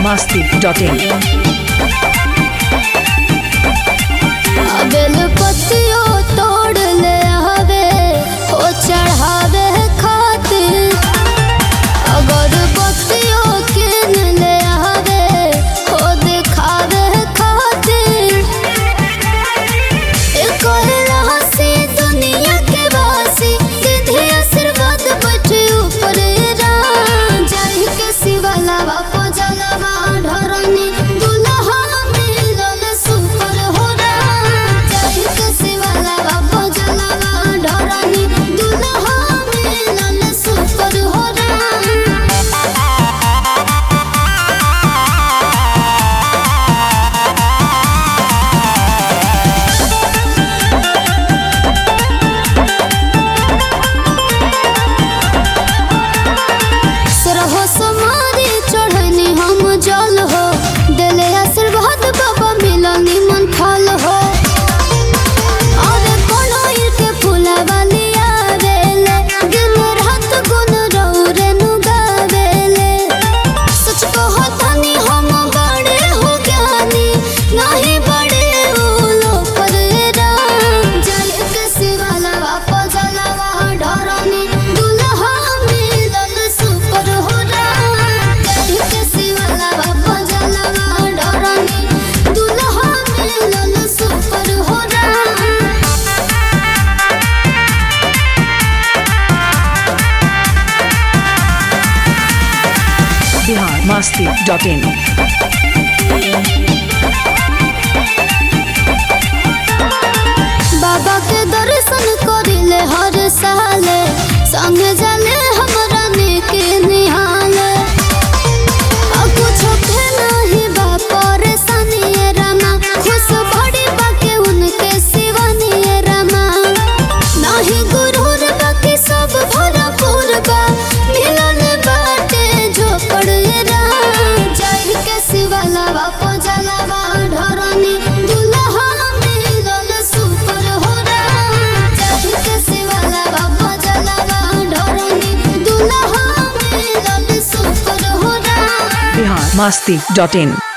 masti.in बेल पत्तियों तोड़ ले आवे हो चढ़ावे खातिर अगर बत्तियों किन ले आवे हो दिखावे खातिर एक हंसी दुनिया के वासी सीधे आशीर्वाद बटे ऊपर राम जाहि के शिवाला बापो जलवा ढरनी दुल्हा मिलल सुपर हो राम जाहि के शिवाला बापो जलवा ढरनी दुल्हा मिलल सुपर हो राम सरहो समारी चढ़नी हम जल हो दिले आशीर्वाद बाबा मिलनी मन फल हो और कोनो के फूलवा लिया बेले दिन रात गुन रौरे नु गावेले सच कहो तनी हम बड़े हो ज्ञानी नहीं बड़े उलो पर राम जल के शिवाला बापा जलवा ढरनी दुल्हा मिलल सुपर हो राम जल के शिवाला बापा जलवा ढरनी दुल्हा मिलल सुपर हो राम Bihar masti.in बाबा के दर्शन करिले हर साले संग जाले हमरा के निहाले आ कुछो के नाही बा परेशानी ए रामा खुश बड़ी बाके उनके शिवानी ए रामा नाही गुरूर बाकी सब भरपूर बा मिलन बाटे झोपड़ ए राम जय के शिवाला बापो जलावा ढरनी दुल्हा मिलल सुपर हो राम जय के शिवाला बापो जलावा ढरनी दुल्हा मिलल सुपर हो राम Bihar masti.in